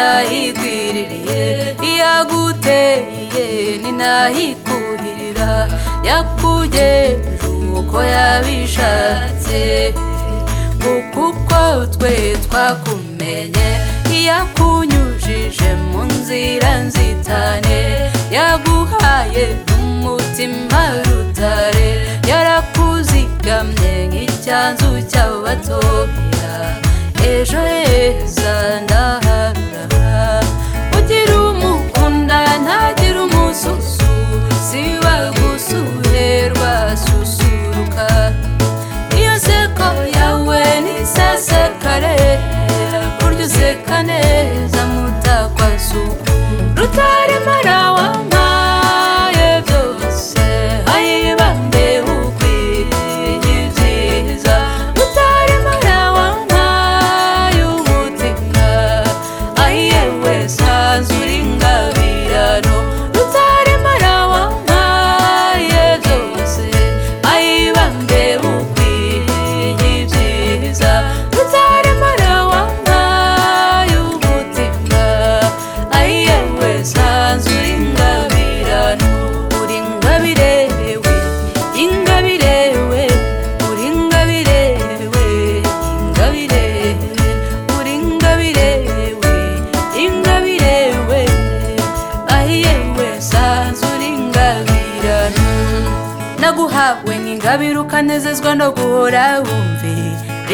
byayikwiririye iyaguteye ninahikuhirira yakugejeje uko yabishatse kuko twe twakumenye yakunyujije mu nzira nzitane yaguhaye umutima rutare yarakuzigamye nk'icyanzu cy'abatobira ejo heza ndaharara ugira umukunda ntagira umususu siba gusuherwa susuruka iyo seko yawe nisasekare burya useka neza mutakwasuku rutaremara wampaye byose ayibambe ukwiriye ibyiza rutaremara wampaye umutima ayewe sanzu uri ngabirano rutaremara wampaye byose ayibambe ukwiriye ibyiza rutaremara wampaye umutima ayewe sanzu uri ngabirano uri ngabirewe ingabirewe uri ingabirewe ingabirewe uri ingabirewe ingabirewe ahiyewe sanzu uri ingabirano naguhawe nk'ingabire ukanezezwa no guhora wumve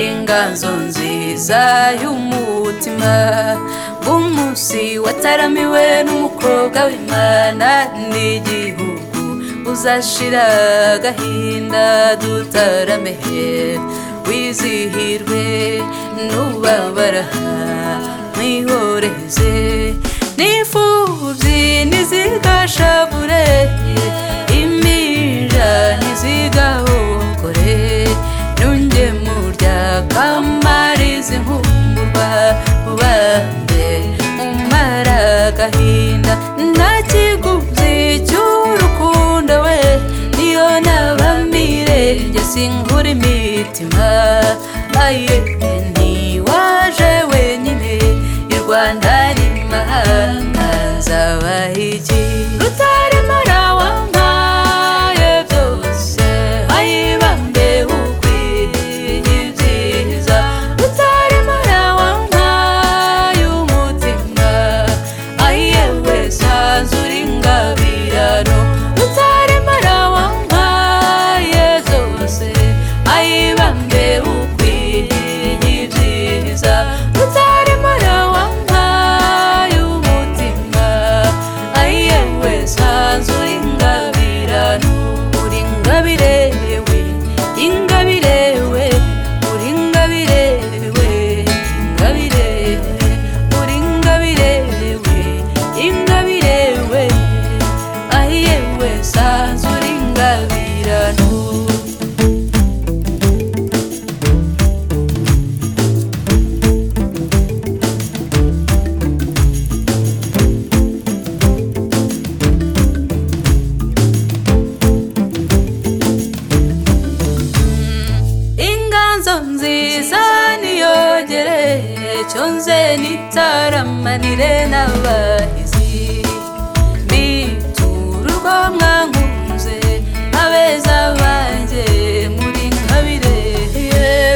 inganzo nziza y'umutima bw'umunsi wataramiwe n'umukobwa w'imana n'igihugu uzashira agahinda dutarame wizihirwe n'ubabara mwihoreze n'imfubyi ntizigashavure impinja ntizigahokore n'ungemurya kamariza inkumburwa ubambe umara agahinda nta kigubyi cy'urukundo we niyo naba mirenge sinkura imitima aye ntiwaje wenyine i rwanda n'imahanga nzabaha iki rutaremara wampaye byose ayibambe ukwiye ibyiza rutaremara wampaye umutima ayewe sanzu uri ngabirano rutaremara wampaye zose ayibambe ukwiye ibyiza rutaremara wampaye umutima ayewe sanzu uri ngabirano uri ngabirewe ingabirewe uri ingabirewe ingabirewe uri ingabirewe ingabirewe ahiyewe sanzu uri ingabirano inganzo nziza niyogere cyo nze nitaramanire n'abahizi bitura urwo mwankunze abeza banjye muri nkabire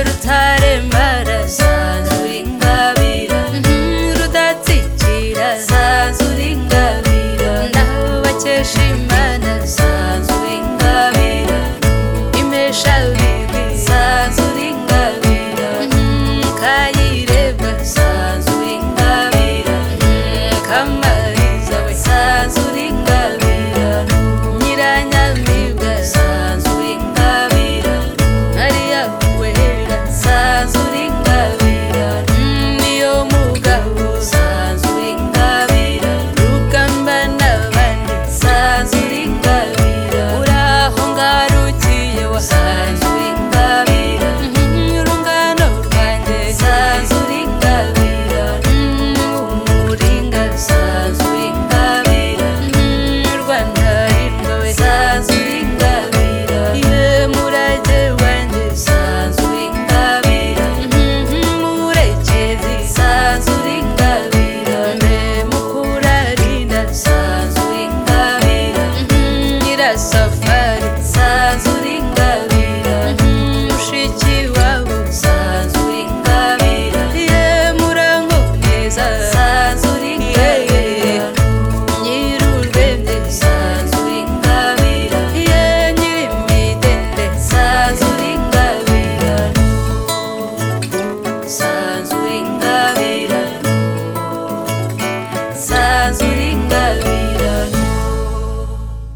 rutarembara sanzura ingabira Mhm, rudatsikira sanzura ingabira ndabakesha imana sanzura ingabira imesha bibi sanzura ingabira Mhm, kayirebwa sanzura ingabira Mhm, kamariza we sanzura